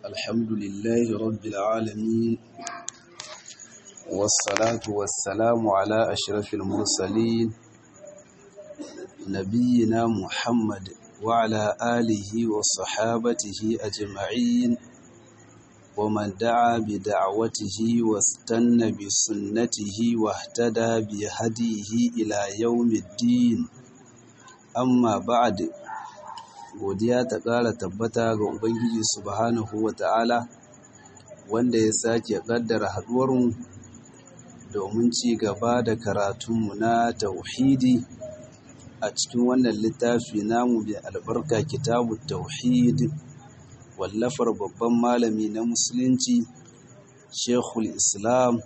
الحمد لله رب العالمين والصلاة والسلام على أشرف المرسلين نبينا محمد وعلى آله وصحابته أجمعين ومن دعا بدعوته واستنى بسنته واهتدى بهديه إلى يوم الدين amma ba'ad godiya ta ƙara tabbata ga ubangiji subhanahu wata'ala wanda ya sake ƙaddara haɗuwarmu domin ci gaba da karatunmu na tauhidi a cikin wannan littafi namu mai albarka kitabu tauhid wallafar babban malami na musulunci shekul islam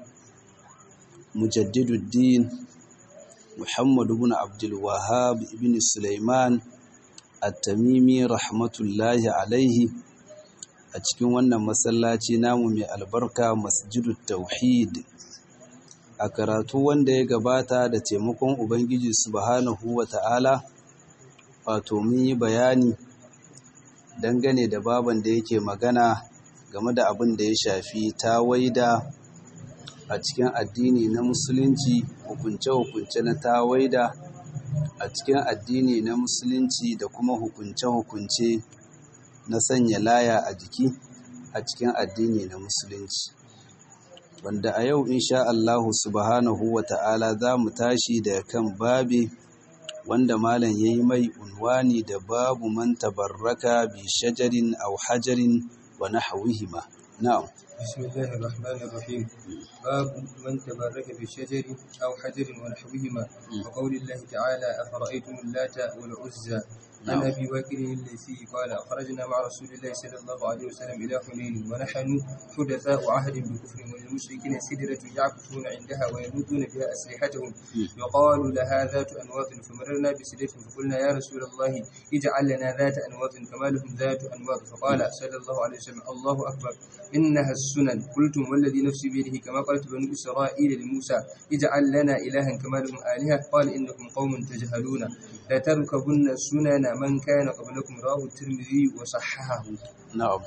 mujaddiduddin Muhammadu bin Abdul Wahhab ibn Sulaiman At-Tamimi rahmatullahi alaihi a cikin wannan masallaci namu mai albarka Masjidut Tauhid a karatu wanda ya gabata da taimakon Ubangiji Subhanahu wata'ala wato mun yi bayani dangane da baban da yake magana game da abin da ya shafi tawaida a cikin addini na musulunci hukunce-hukunce na tawaida a cikin addini na musulunci da kuma hukunce-hukunce na sanya laya a jiki a cikin addini na musulunci wanda a yau insha Allahu subhanahu wa ta'ala za mu tashi da kan babi wanda malam ya yi mai unwani da babu man tabarraka bi shajarin aw hajarin wa nahwihima na'am بسم الله الرحمن الرحيم باب من تبرك بالشجر أو حجر ونحوهما وقول الله تعالى أفرأيتم اللات والعزى عن أبي بكر الليثي قال خرجنا مع رسول الله صلى الله عليه وسلم إلى حنين ونحن حدثاء عهد بكفر وللمشركين سدرة يعكفون عندها ويمدون بها أسلحتهم يقال لها ذات أنواط فمررنا بسدرة فقلنا يا رسول الله اجعل لنا ذات أنواط كما لهم ذات أنواط فقال صلى الله عليه وسلم الله أكبر إنها السنن قلتم والذي نفسي بيده كما قالت بنو إسرائيل لموسى اجعل لنا إلها كما لهم آلهة قال إنكم قوم تجهلون لتركبن سنن من كان قبلكم رواه الترمذي وصححه na'am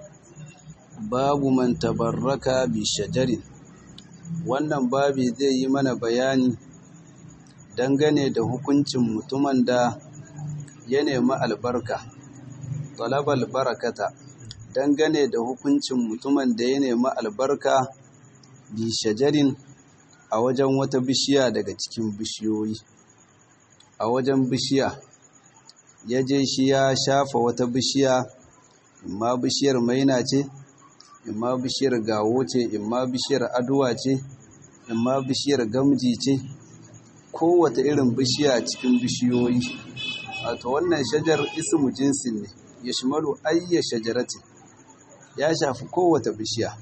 babu man tabarraka bi shajarin wannan babi zai yi mana bayani dangane da hukuncin mutumin da ya nemi albarka talabal barakata dangane da hukuncin mutumin da ya nemi albarka bi shajarin a wajen wata bishiya daga cikin bishiyoyi a wajen bishiya ya je shi ya shafa wata bishiya imma bishiyar maina ce imma bishiyar gawo ce imma bishiyar aduwa ce imma bishiyar gamji ce kowace irin bishiya cikin bishiyoyi wato wannan shajar ismu jinsin ne ya shimalu ayya shajaratin ya shafi kowace bishiya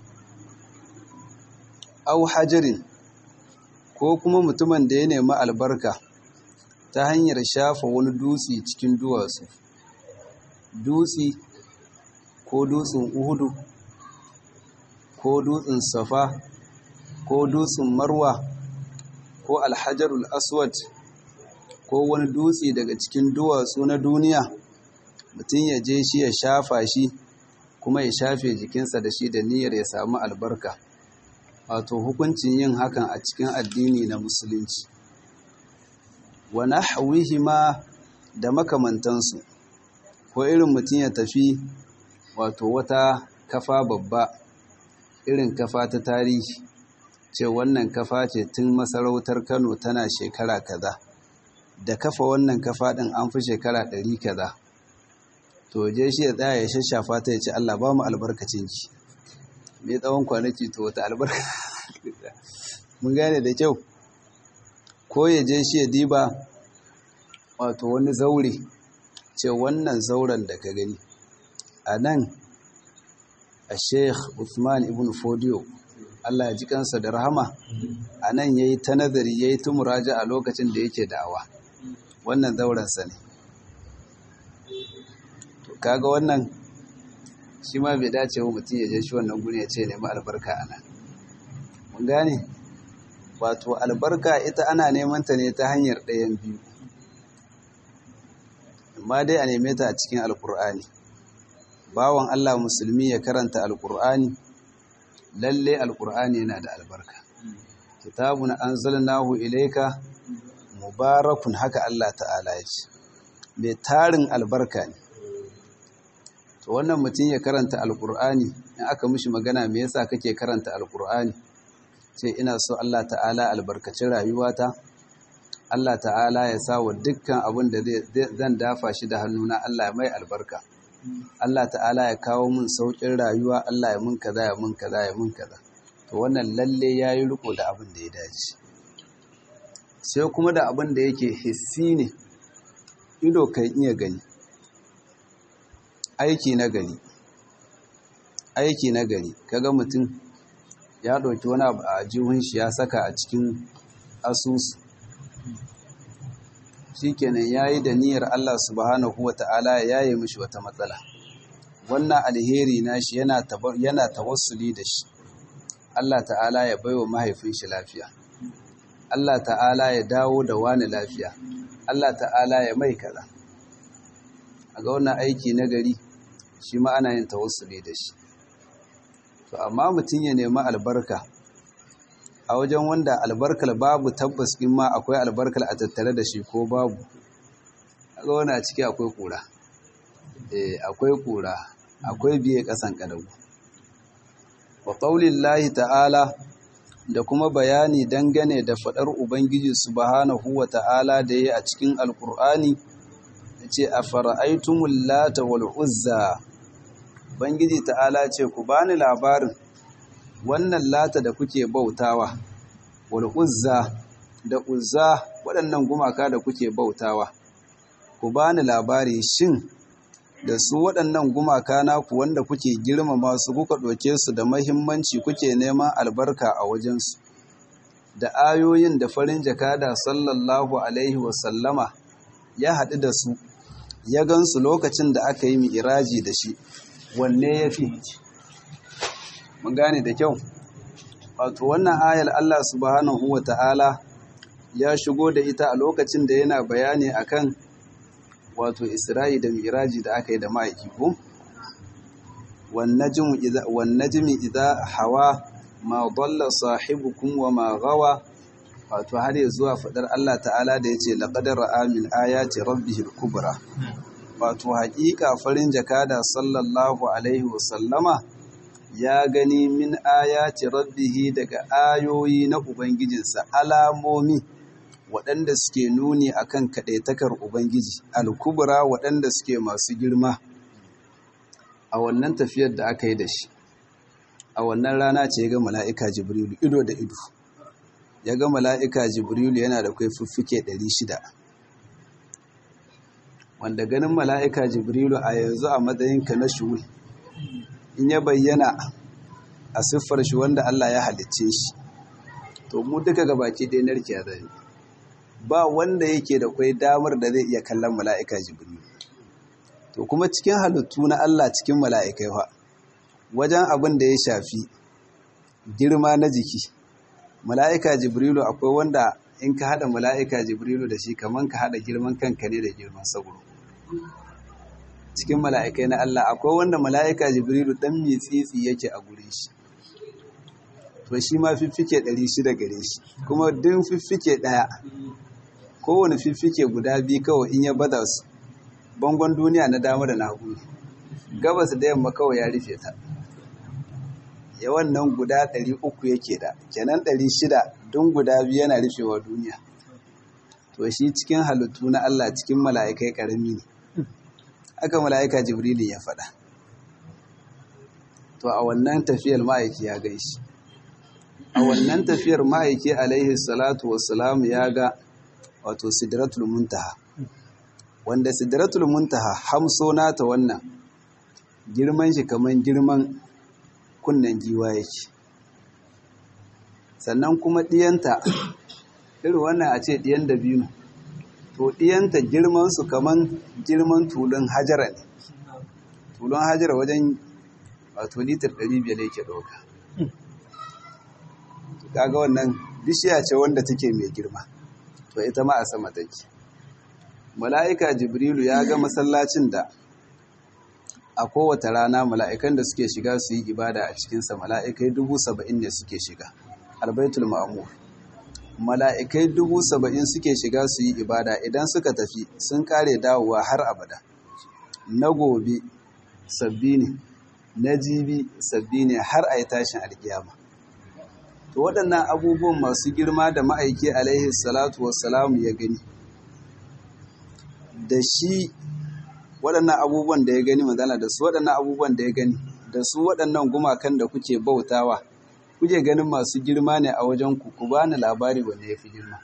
au hajarin ko kuma mutumin da ya nemi albarka ta hanyar shafa wani dutse cikin duwatsu dutse ko dutsen uhudu ko dutsen safa ko dutsen marwa ko alhajarul aswad ko wani dutse daga cikin duwatsu na duniya mutum ya je shi ya shafa shi kuma ya shafe jikinsa da shi da niyyar ya samu albarka wato hukuncin yin hakan a cikin addini na musulunci wa nahwihima da makamantansu ko irin mutum ya tafi wato wata kafa babba irin kafa ta tarihi ce wannan kafa ce tun masarautar Kano tana shekara kaza da kafa wannan kafa din an fi shekara ɗari kaza to je shi ya tsaya ya shashafa ta ya ce Allah ba mu albarkacin ki me tsawon kwanaki to wata albarka mun gane da kyau ko ya je shi ya diba wato wani zaure ce wannan zauren da ka gani a nan a sheikh Uthman ibn Fodiyo Allah ya ji kansa da rahama a nan ya yi ta nazari ya yi tumuraja a lokacin da yake da'awa wannan zaurensa ne to kaga wannan shi ma bai dace wa mutum ya je shi wannan guri ya ce nemi albarka a nan mun gane wato albarka ita ana neman ta ne ta hanyar ɗayan biyu amma dai a neme ta a cikin alkur'ani bawan Allah musulmi ya karanta alkur'ani lalle alkur'ani yana da albarka kitabun anzalnahu ilayka mubarakun haka Allah ta'ala ya ce mai tarin albarka ne to wannan mutum ya karanta alkur'ani in aka mishi magana me yasa kake karanta alkur'ani ce ina so Allah ta'ala albarkacin rayuwata Allah ta'ala ya sa wa dukkan abin da zan dafa shi da hannuna Allah mai albarka Allah ta'ala ya kawo mun saukin rayuwa Allah ya mun kaza ya mun kaza ya mun kaza to wannan lalle yayi riko da abin da ya dace sai kuma da abin da yake hissi ne ido kan iya gani aiki na gari aiki na gari kaga mutum ya ɗauki wani abu a jihun shi ya saka a cikin asusu shikenan yayi da niyyar Allah subhanahu wata'ala ya yi mishi wata matsala wannan alheri nashi yana yana tawassuli da shi Allah ta'ala ya baiwa mahaifin shi lafiya Allah ta'ala ya dawo da wani lafiya Allah ta'ala ya mai kaza a ga wannan aiki na gari shi ma ana yin tawassuli da shi to amma mutum ya nemi albarka a wajen wanda albarkar babu tabbas in ma akwai albarkar a tattare da shi ko babu ga wani a ciki akwai kura eh akwai kura akwai biye kasan kadagu wa qaulillahi ta'ala da kuma bayani dangane da fadar ubangiji subhanahu wa ta'ala da yayi a cikin alqur'ani yace afara'aytumul lata wal uzza Bangiji ta'ala ce ku bani labarin wannan lata da kuke bautawa wal uzza da uzza waɗannan gumaka da kuke bautawa ku bani labari shin da su waɗannan gumaka naku wanda kuke girmama su kuka ɗauke su da mahimmanci kuke neman albarka a wajensu da ayoyin da farin jakada sallallahu alaihi wasallama ya haɗu da su ya gansu lokacin da aka yi mi'iraji da shi wanne ya fi mun gane da kyau wato wannan ayar Allah subhanahu wa ta'ala ya shigo da ita a lokacin da yana bayani akan wato isra'i da miraji da aka yi da ma'aiki ko wannajimi idza hawa ma dalla sahibukum wa ma gawa wato har ya zuwa fadar Allah ta'ala da yace laqad ra'a min ayati rabbihil kubra wato haƙiƙa farin jakada sallallahu alaihi wasallama ya gani min ayati rabbihi daga ayoyi na ubangijinsa alamomi waɗanda suke nuni akan kaɗaitakar ubangiji alkubra waɗanda suke masu girma a wannan tafiyar da aka yi da shi a wannan rana ce ya ga mala'ika jibrilu ido da ido ya ga mala'ika jibrilu yana da kai fuffuke 600 wanda ganin mala'ika jibrilu a yanzu a matsayinka na shuhul in ya bayyana a siffar shi wanda Allah ya halicce shi to mu duka gabaki ɗaya narke a zai ba wanda yake da kwai damar da zai iya kallon mala'ika jibrilu to kuma cikin halittu na Allah cikin mala'ikai fa wajen abin da ya shafi girma na jiki mala'ika jibrilu akwai wanda in ka haɗa mala'ika jibrilu da shi kamar ka haɗa girman kanka ne da girman sauro cikin mala'ikai na Allah akwai wanda mala'ika jibrilu ɗan mai tsitsi yake a gure shi to shi ma fiffike ɗari shida gare shi kuma din fiffike ɗaya kowane fiffike guda biyu kawai in ya bada su bangon duniya na dama da na hagu gabas da yamma kawai ya rufe ta yawan nan guda ɗari uku yake da kenan ɗari shida don guda biyu yana rufewa duniya to shi cikin halittu na Allah cikin mala'ikai ƙarami ne aka mala'ika jibrilin ya faɗa to a wannan tafiyar ma'aiki ya gaishe a wannan tafiyar ma'aiki alaihi salatu wassalam ya ga wato sidratul muntaha wanda sidratul muntaha hamso nata wannan girman shi kaman girman kunnen giwa yake sannan kuma ɗiyanta irin wannan a ce ɗiyan da biyu to ɗiyanta girmansu kaman girman tulun hajara ne tulun hajara wajen wato litar 500 yake ɗauka kaga wannan bishiya ce wanda take mai girma to ita ma a sama take mala'ika jibrilu ya ga masallacin da a kowace rana mala'ikan da suke shiga su yi ibada a cikinsa mala'ikai dubu saba'in ne suke shiga albaitul ma'amur mala'ikai dubu saba'in suke shiga su yi ibada idan suka tafi sun kare dawowa har abada na gobe sabbi ne na jibi sabbi ne har a yi tashin alkiyama to waɗannan abubuwan masu girma da ma'aiki alaihi salatu wassalamu ya gani da shi waɗannan abubuwan da ya gani magana da su waɗannan abubuwan da ya gani da su waɗannan gumakan da kuke bautawa kuke ganin masu girma ne a wajen ku ku bani labari wanda ya fi girma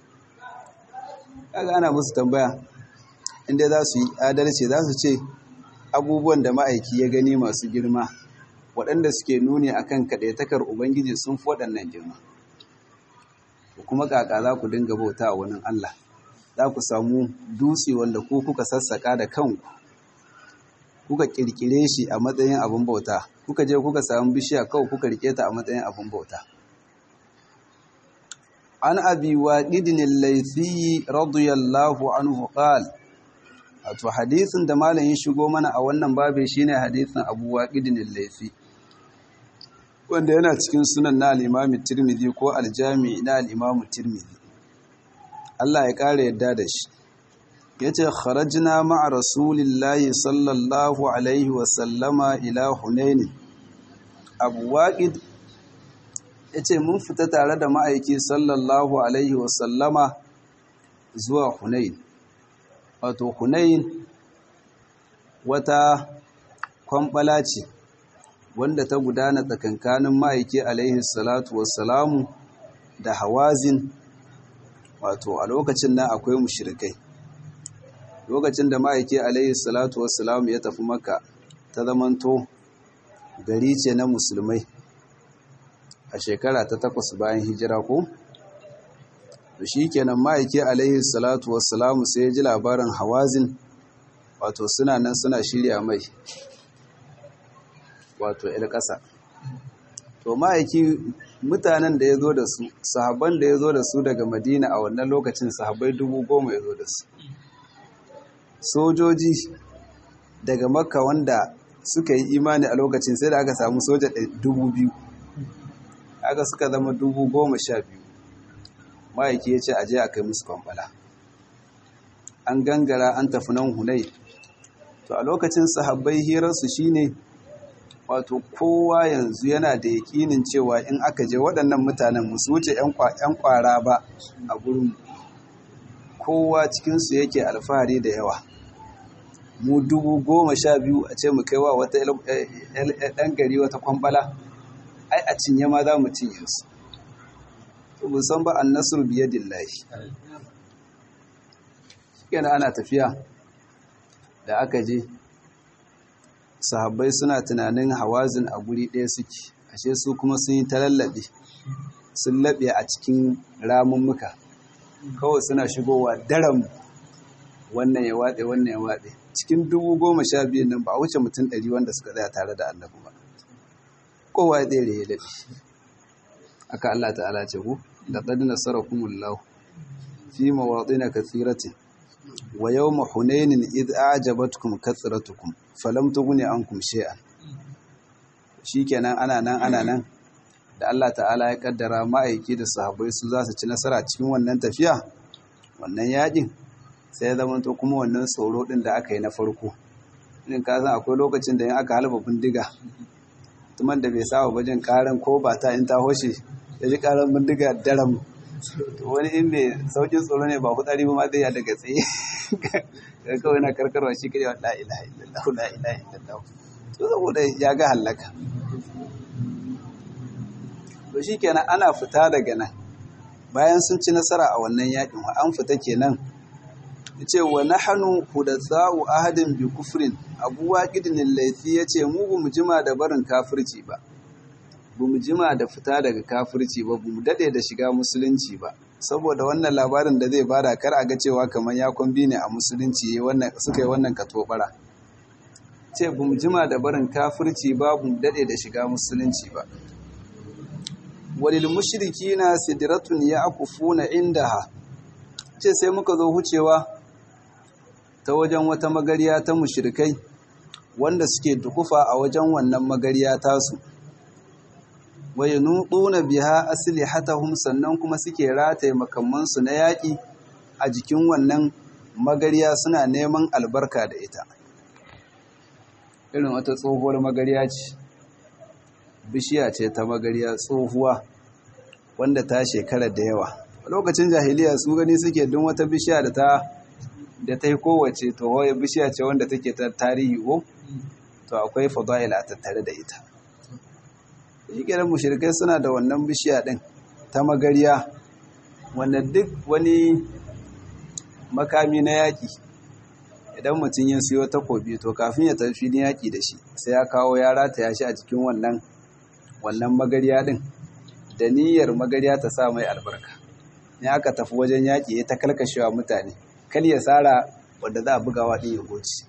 kaga ana musu tambaya inda za su yi adalci za su ce abubuwan da ma'aiki ya gani masu girma waɗanda suke nuni akan kaɗaitakar ubangiji sun fi waɗannan girma kuma kaka za ku dinga bauta a wani allah za ku samu dutse wanda ku kuka sassaka da kanku kuka kirkire shi a matsayin abin bauta kuka je kuka samu bishiya kawai kuka rike ta a matsayin abin bauta an abi waqidin al-laythi radiyallahu anhu qala wato hadisin da malam ya shigo mana a wannan babe shine hadisin abu waqidin al-laythi wanda yana cikin sunan na al-imam tirmidhi ko al-jami' na al-imam tirmidhi Allah ya kare yadda da shi yace kharajna ma'a rasulillahi sallallahu alaihi wa sallama ila hunain abu waqid yace mun fita tare da ma'aiki sallallahu alaihi wa sallama zuwa hunain wato hunain wata kwambala ce wanda ta gudana tsakankanin ma'aiki alaihi salatu wassalamu da hawazin wato a lokacin nan akwai mushrikai lokacin da ma'aiki alaihi salatu wassalamu ya tafi maka ta zamanto gari ce na musulmai a shekara ta takwas bayan hijira ko to shi kenan ma'aiki alaihi salatu wassalamu sai ya ji labarin hawazin wato suna nan suna shirya mai wato il ƙasa to ma'aiki mutanen da ya zo da su sahabban da ya zo da su daga madina a wannan lokacin sahabbai dubu goma ya zo da su sojoji daga makka wanda suka yi imani a lokacin sai da aka samu soja dubu biyu aka suka zama dubu goma sha biyu ma'aiki ya ce aje a kai musu kwamfala an gangara an tafi nan hunai to a lokacin sahabbai hirarsu shine wato kowa yanzu yana da yakinin cewa in aka je waɗannan mutanen musu wuce 'yan kwara ba a gurin kowa cikinsu yake alfahari da yawa mu dubu goma sha biyu a ce mu kai wa wata ɗan gari wata kwambala ai a cinye ma za mu cinye su to musan ba an nasur biye dillahi kenan ana tafiya da aka je sahabbai suna tunanin hawazin a guri ɗaya suke ashe su kuma sun yi ta lallaɓe sun laɓe a cikin ramummuka kawai suna shigowa daram wannan ya waɗe wannan ya waɗe cikin dubu goma sha biyun nan ba a wuce mutum ɗari wanda suka tsaya tare da annabi ba kowa ya tsere ya daɗe aka Allah ta'ala ce ku laqad nasarakumullahu fi mawadin kathiratin wa yawma hunainin id a'jabatkum kathratukum falam tughni ankum shay'an shikenan ana nan ana nan da Allah ta'ala ya kaddara ma'aiki da sahabbai su za su ci nasara cikin wannan tafiya wannan yakin sai ya zama to kuma wannan tsoro din da aka yi na farko in ka san akwai lokacin da in aka halba bindiga tuman da bai saba bajin karan ko ba ta in ta hoshe ya ji karan bindiga daram wani in mai saukin tsoro ne ba kutsari ba ma zai ya daga tsaye ga kawai na karkarwa shi kare wa la'ilaha illallah la'ilaha illallah to saboda ya ga hallaka to shi kenan ana fita daga nan bayan sun ci nasara a wannan yakin an fita kenan yace wa nahnu hudatha'u ahadin bi kufrin abu waqidin laifi yace mu bu mu jima da barin kafirci ba bu mu jima da fita daga kafirci ba bu mu dade da shiga musulunci ba saboda wannan labarin da zai bada kar a ga cewa kamar ya kwambi ne a musulunci wannan suka yi wannan katobara ce bu mu jima da barin kafirci ba bu mu dade da shiga musulunci ba walil mushrikina sidratun ya'kufuna indaha ce sai muka zo hucewa ta wajen wata magariya ta mushrikai wanda suke dukufa a wajen wannan magariya tasu wa yanuquna biha aslihatahum sannan kuma suke rataye makamansu na yaƙi a jikin wannan magariya suna neman albarka da ita irin wata tsohuwar magariya ce bishiya ce ta magariya tsohuwa wanda ta shekara da yawa a lokacin jahiliya su gani suke don wata bishiya da ta da ta yi kowace to waye bishiya ce wanda take ta tarihi ko to akwai fadail a tattare da ita shikiran mushrikai suna da wannan bishiya din ta magariya wanda duk wani makami na yaƙi idan mutum ya siyo takobi to kafin ya tafi ni yaƙi da shi sai ya kawo ya rataya shi a cikin wannan wannan magariya din da niyyar magariya ta sa mai albarka ne aka tafi wajen yaƙi ya ta kalkashewa mutane kal ya tsara wanda za a bugawa ɗin ya goci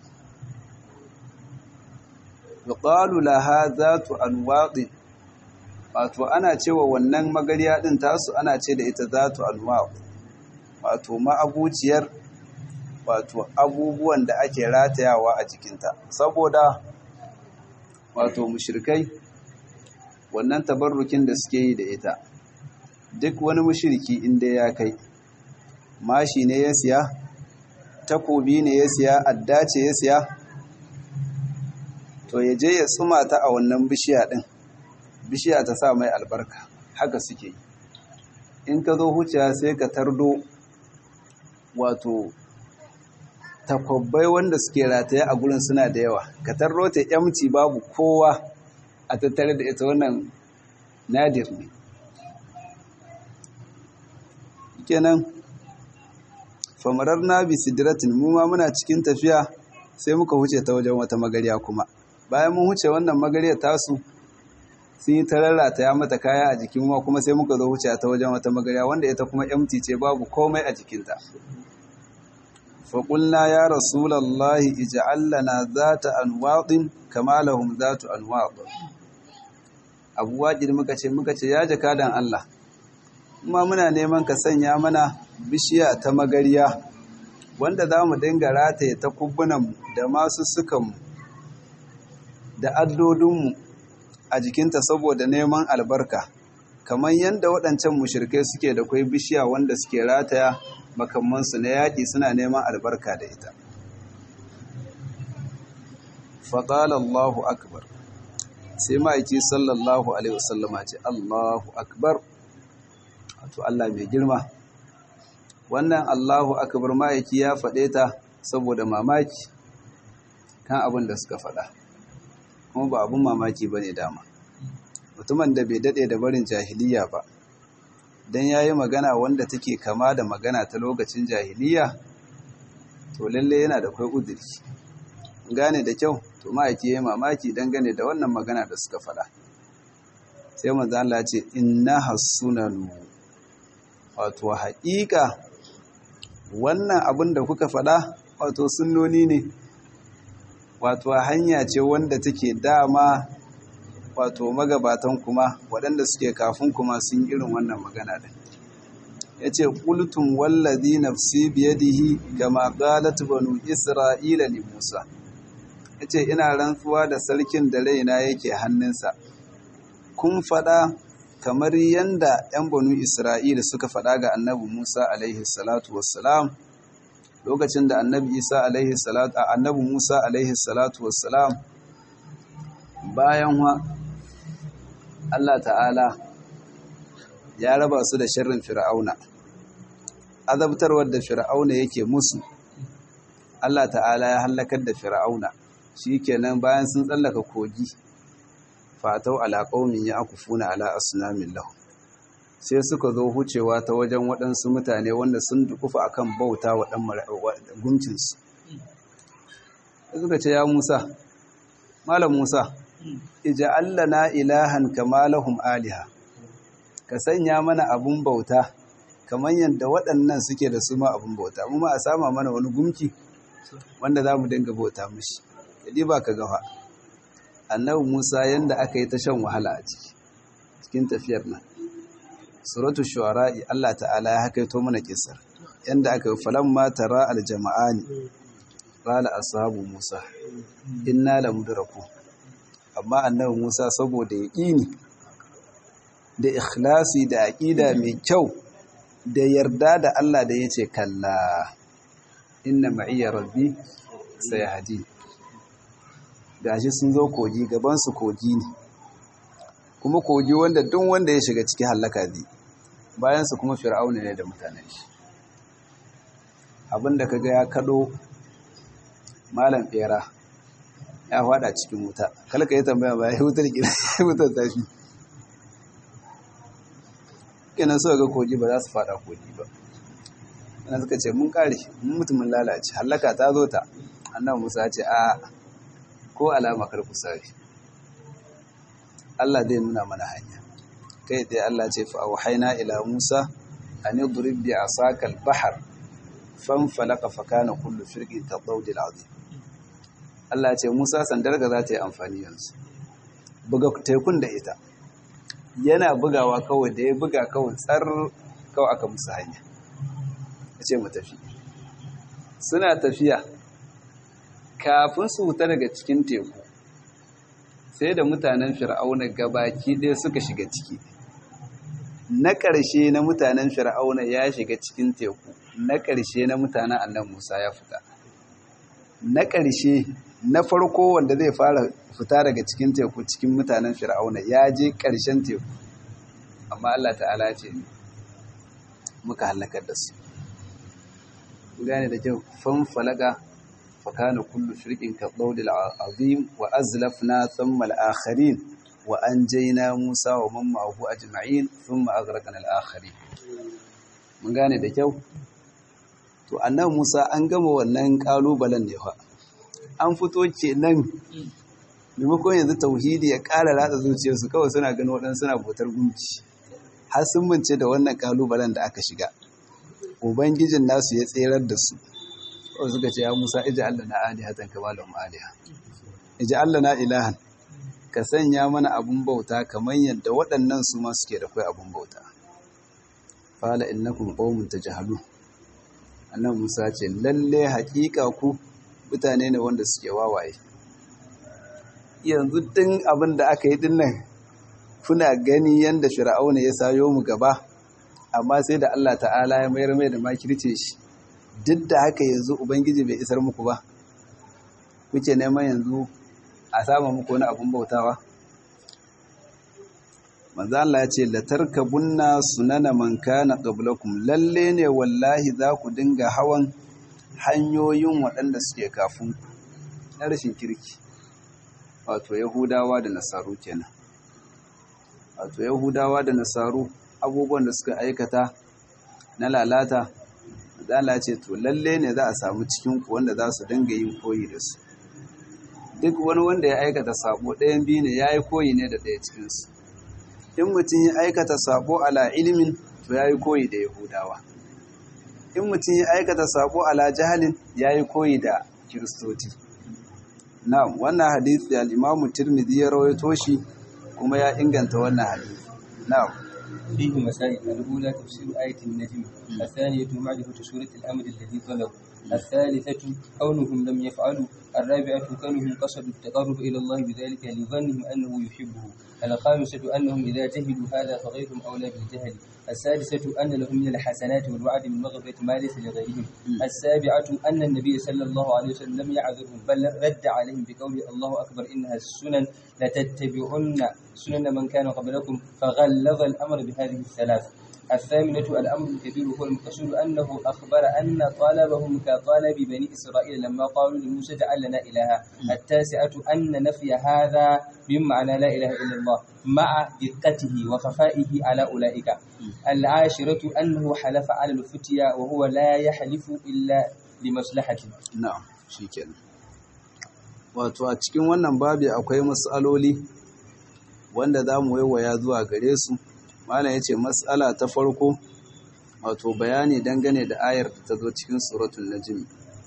yuqalu laha zatu anwaqi wato ana cewa wannan magariya din tasu ana ce da ita zatu anwaq wato ma'abuciyar wato abubuwan da ake ratayawa a jikinta saboda wato mushrikai wannan tabarrukin da suke yi da ita duk wani mushriki inda ya kai mashi ne ya siya takobi ne ya siya adda ce ya siya to ya je ya tsuma ta a wannan bishiya din bishiya ta sa mai albarka haka suke yi in ka zo huciya sai ka tardo wato takwabbai wanda suke rataye a gurin suna da yawa ka tarro ta yamci babu kowa a tattare da ita wannan nadir ne kenan famarar na bi sidratin mu ma muna cikin tafiya sai muka huce ta wajen wata magariya kuma bayan mun huce wannan magariya tasu sun yi ta rarrata ya mata kaya a jikin ma kuma sai muka zo huce ta wajen wata magariya wanda ita kuma empty ce babu komai a jikinta faƙulna ya rasulallahi ija'al lana zata anwaɗin kama lahum zatu anwaɗ abu waƙid muka ce muka ce ya jakadan Allah kuma muna neman ka sanya mana bishiya ta magariya wanda za mu dinga rataye ta kubbunanmu da masu sukanmu da addodinmu a jikinta saboda neman albarka kamar yadda waɗancan mushirkai suke da kwai bishiya wanda suke rataya makamansu na yaƙi suna neman albarka da ita faƙala Allahu akbar sai ma'aiki sallallahu alaihi wasallama ce Allahu akbar wato Allah mai girma wannan Allahu akbar ma'aiki ya faɗe ta saboda mamaki kan abin da suka faɗa kuma ba abin mamaki ba ne dama mutumin da bai daɗe da barin jahiliya ba don ya yi magana wanda take kama da magana ta lokacin jahiliya to lalle yana da kwai udiri gane da kyau to ma'aiki ya yi mamaki dangane da wannan magana da suka faɗa sai manzo Allah ce inna hasunanu wato haƙiƙa wannan abin da kuka faɗa wato sunnoni ne wato hanya ce wanda take dama wato magabatan kuma waɗanda suke kafin kuma sun irin wannan magana ɗin ya ce ƙultun wallazi nafsi biyadihi gama ƙalat banu isra'ila li musa ya ce ina rantsuwa da sarkin da raina yake hannunsa kun faɗa kamar yadda 'yan banu isra'ila suka faɗa ga annabi musa alaihi salatu wassalam lokacin da annabi isa alaihi salatu annabi musa alaihi salatu wassalam bayan wa Allah ta'ala ya raba su da sharrin fir'auna azabtarwar da fir'auna yake musu Allah ta'ala ya hallakar da fir'auna shikenan bayan sun tsallaka kogi fatau ala qaumin yaqufuna ala asnamin lahu sai suka zo hucewa ta wajen waɗansu mutane wanda sun dukufa akan bauta wa dan gumcinsu suka ce ya Musa malam Musa ija'al lana ilahan kama lahum aliha ka sanya mana abun bauta kamar yadda waɗannan suke da su ma abun bauta mu ma a sama mana wani gumki wanda za mu dinga bauta mishi yadi ba ka gafa annabi Musa yanda aka yi ta shan wahala a ciki cikin tafiyar nan suratul shu'ara'i Allah ta'ala ya hakaito mana kisar yanda aka yi falamma tara aljama'ani qala ashabu musa inna lamudraku amma annabi musa saboda yaqini da ikhlasi da aqida mai kyau da yarda da Allah da yace kalla inna ma'iya rabbi sayahdi gashi sun zo kogi gaban su kogi ne kuma kogi wanda duk wanda ya shiga ciki halaka zai bayan su kuma fir'auna ne da mutanen shi abinda kaga ya kado malam bera ya fada cikin wuta kalka yi tambaya ba ya wutar gina wutar tafi kenan suka ga kogi ba za su fada kogi ba ana suka ce mun kare mun mutumin lalace hallaka ta zo ta annan musa ce a ko alama kar ku sare Allah zai nuna mana hanya kai dai Allah ce fa auhayna ila musa an yadrib bi asaka al-bahr fanfalaka fa kana kullu firqin ka dawdil azim Allah ce Musa sandar ga za ta yi amfani yanzu buga tekun da ita yana bugawa kawai da ya buga kawai tsar kawai aka musu hanya ya ce mu tafi suna tafiya kafin su wuta daga cikin teku sai da mutanen fir'auna gabaki ɗaya suka shiga ciki na ƙarshe na mutanen fir'auna ya shiga cikin teku na ƙarshe na mutanen annan musa ya fita na ƙarshe na farko wanda zai fara fita daga cikin teku cikin mutanen fir'auna ya je ƙarshen teku amma Allah ta'ala ce muka halakar da su gane da kyau fanfalaga fakana kullu shirkin ka ɗaudil azim wa azlafna thumma al-akharin wa anjayna Musa wa man ma'ahu ajma'in thumma aghraqna al-akharin mun gane da kyau to annabi Musa an gama wannan kalubalen ne fa an fito kenan maimakon yanzu tauhidi ya ƙara ratsa zuciyarsu kawai suna ganin waɗansu suna bautar gunki har sun mance da wannan kalubalen da aka shiga ubangijin nasu ya tserar da su kawai suka ce ya musa iji allah na alihatan kama lahum aliha iji allah na ilahan ka sanya mana abun bauta kamar yadda waɗannan su ma suke da kai abun bauta fala innakum qaumun tajhalun annabi musa ce lalle haƙiƙa ku mutane ne wanda suke wawaye yanzu din abin da aka yi dinnan kuna gani yadda fir'auna ya sayo mu gaba amma sai da Allah ta'ala ya mayar mai da makirce shi duk da haka yanzu ubangiji bai isar muku ba kuke neman yanzu a sama muku wani abun bautawa manzo Allah ya ce la tarkabunna sunana man kana qablakum lalle ne wallahi za ku dinga hawan hanyoyin waɗanda suke kafin na rashin kirki wato yahudawa da nasaru kenan wato yahudawa da nasaru abubuwan da suka aikata na lalata zala ce to lalle ne za a samu cikin ku wanda za su dinga yin koyi da su duk wani wanda ya aikata sabo ɗayan biyu ne ya yi koyi ne da ɗaya cikinsu in mutum ya aikata sabo ala ilimin to ya yi koyi da yahudawa in mutum ya aikata sabo ala jahalin ya yi koyi da kiristoci na wannan hadisi al-imamu tirmidhi ya rawaito shi kuma ya inganta wannan hadisi na فيه مسائل الأولى تفسير آية النجم الثانية معرفة سورة الأمر الذي طلب الثالثة كونهم لم يفعلوا الرابعة كونهم قصدوا التقرب إلى الله بذلك لظنهم أنه يحبه الخامسة أنهم إذا جهلوا هذا فغيرهم أولى بالجهل السادسة أن لهم من الحسنات والوعد من مغفرة ما ليس لغيرهم السابعة أن النبي صلى الله عليه وسلم لم يعذرهم بل رد عليهم بقوله الله أكبر إنها السنن لتتبعن سنن من كان قبلكم فغلظ الأمر بهذه الثلاث الثامنة الأمر الكبير هو المقصود أنه أخبر أن طلبهم كطلب بني إسرائيل لما قالوا لموسى اجعل لنا إلها التاسعة أن نفي هذا من معنى لا إله إلا الله مع دقته وخفائه على أولئك العاشرة أنه حلف على الفتيا وهو لا يحلف إلا لمصلحة na'am shikenan wato a cikin wannan babi akwai matsaloli wanda za mu waiwaya zuwa gare su malam ya ce matsala ta farko wato bayani dangane da ayar da ta zo cikin suratun najm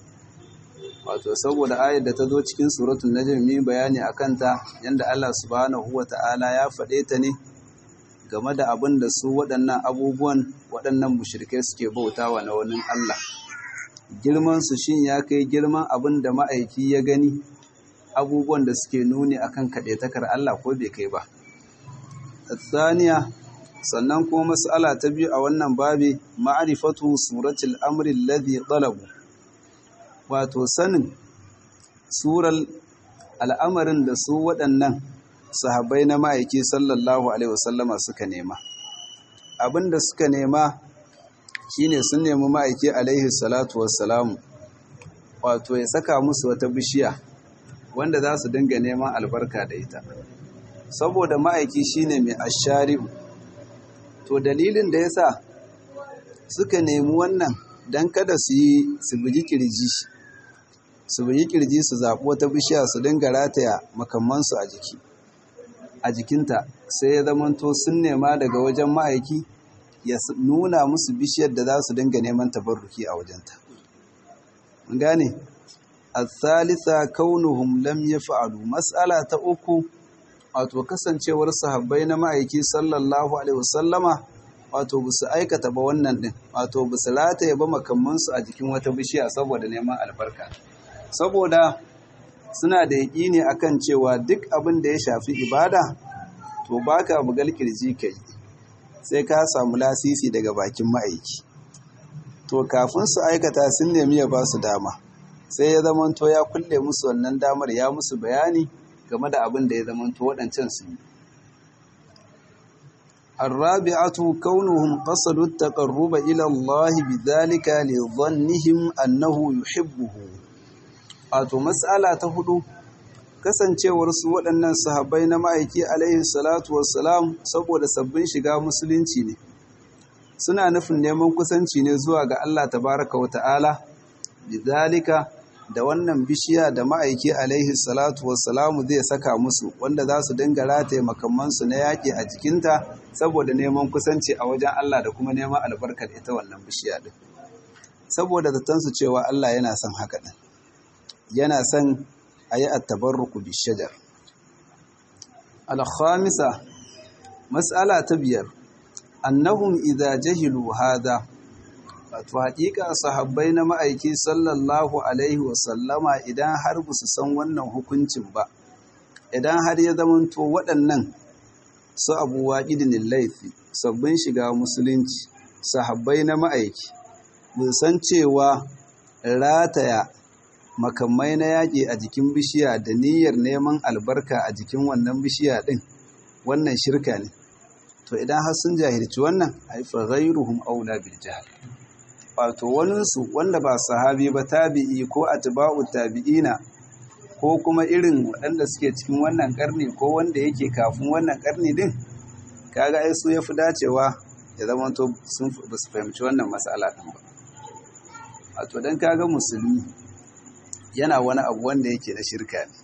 wato saboda ayar da ta zo cikin suratun najm mi bayani a kanta yadda Allah subhanahu wa ta'ala ya faɗe ta ne game da abin da su waɗannan abubuwan waɗannan mushrikai suke bautawa na wani Allah girmansu shin ya kai girman abin da ma'aiki ya gani abubuwan da suke nuni akan kaɗaitakar Allah ko bai kai ba. Saniya sannan kuma mas'ala ta biyu a wannan babi ma'arifatu suratul amri alladhi talabu wato sanin surar al'amarin da su waɗannan sahabbai na ma'aiki sallallahu alaihi wasallama suka nema abinda suka nema shine sun nemi ma'aiki alaihi salatu wassalamu wato ya saka musu wata bishiya wanda za su dinga neman albarka da ita saboda ma'aiki shine mai ashari'u to dalilin da yasa suka nemi wannan don kada su yi su bugi kirji su bugi kirji su zaɓi wata bishiya su dinga rataya makamansu a jiki a jikinta sai ya zamanto sun nema daga wajen ma'aiki ya nuna musu bishiyar da za su dinga neman tabarruki a wajenta gane al-thalitha kaunuhum lam yaf'alu mas'ala ta uku wato kasancewar sahabbai na ma'aiki sallallahu alaihi wasallama wato bisu aikata ba wannan din wato bisu rataye ba makamansu a jikin wata bishiya saboda neman albarka saboda suna da yaƙini akan cewa duk abin da ya shafi ibada to baka bugal kirji kai sai ka samu lasisi daga bakin ma'aiki to kafin su aikata sun nemi ya ba su dama sai ya zamanto ya kulle musu wannan damar ya musu bayani game da abin da ya zamanto waɗancan su yi الرابعة كونهم قصدوا التقرب إلى الله بذلك لظنهم أنه يحبه wato mas'ala ta hudu kasancewar su waɗannan sahabbai na ma'aiki alaihi salatu wassalam saboda sabbin shiga musulunci ne suna nufin neman kusanci ne zuwa ga Allah tabaraka wa ta'ala bidalika da wannan bishiya da ma'aiki alaihi salatu wassalamu zai saka musu wanda za su dinga rataye makamansu na yaƙi a jikinta saboda neman kusanci a wajen Allah da kuma neman albarkar ita wannan bishiya din saboda zatansu cewa Allah yana son haka din yana son a yi attabarruku bishajar alhamisa matsala ta biyar annahum idza jahilu hada wato haƙiƙa sahabbai na ma'aiki sallallahu alaihi wasallama idan har ba su san wannan hukuncin ba idan har ya zamanto waɗannan su abu waƙidin laifi sabbin shiga musulunci sahabbai na ma'aiki mun san cewa rataya makamai na yaƙi a jikin bishiya da niyyar neman albarka a jikin wannan bishiya ɗin wannan shirka ne to idan har sun jahilci wannan haifar ghairuhum aula bil jahl wato waninsu wanda ba sahabi ba tabi'i ko atba'u tabi'ina ko kuma irin waɗanda suke cikin wannan ƙarni ko wanda yake kafin wannan ƙarni din kaga ai su yafi dacewa ya zama to sun ba su fahimci wannan matsala din ba wato dan kaga musulmi yana wani abu wanda yake na shirka ne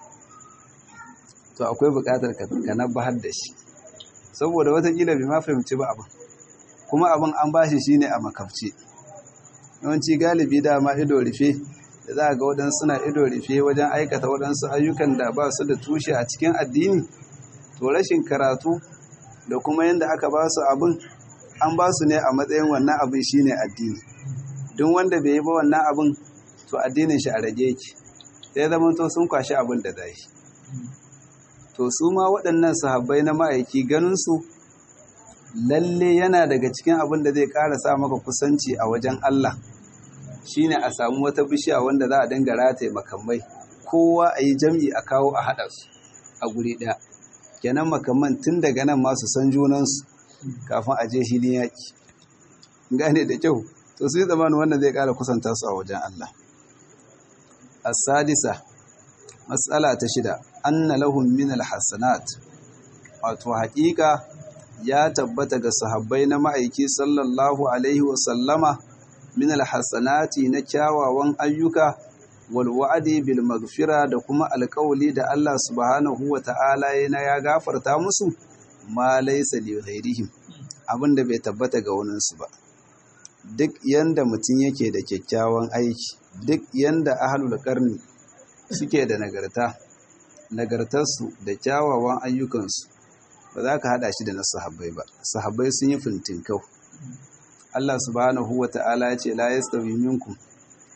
to akwai buƙatar ka nabbahar da shi saboda watakila bai ma fahimci ba abin kuma abin an bashi shine a makafci yawanci galibi dama ido rufe da za ga waɗansu suna ido rufe wajen aikata waɗansu ayyukan da ba su da tushe a cikin addini to rashin karatu da kuma yadda aka ba su abin an ba su ne a matsayin wannan abin shine addini duk wanda bai yi ba wannan abin to addinin shi a rage yake sai zama to sun kwashi abin da zai to su ma waɗannan sahabbai na ma'aiki ganin su lalle yana daga cikin abin da zai ƙara sa maka kusanci a wajen Allah shine a samu wata bishiya wanda za a dinga rataye makamai kowa a yi jam'i a kawo a haɗa su a guri ɗaya kenan makamman tun daga nan masu san junansu kafin a je hilin yaƙi gane da kyau to su yi zamanin wannan zai ƙara kusanta su a wajen Allah as-sadisa matsala ta shida anna lahum min al-hasanat wato haƙiƙa ya tabbata ga sahabbai na ma'aiki sallallahu alaihi wa sallama min alhasanati na kyawawan ayyuka wal wa'di bil maghfira da kuma alƙawli da Allah subhanahu wa ta'ala yana ya gafarta musu ma laysa li ghairihim abinda bai tabbata ga wani su ba duk yanda mutum yake da kyakkyawan aiki duk yanda ahlul qarni suke da nagarta nagartarsu da kyawawan ayyukansu ba za ka hada shi da na sahabbai ba sahabbai sun yi fintinkau Allah subhanahu wa ta'ala ya ce la yastawi minkum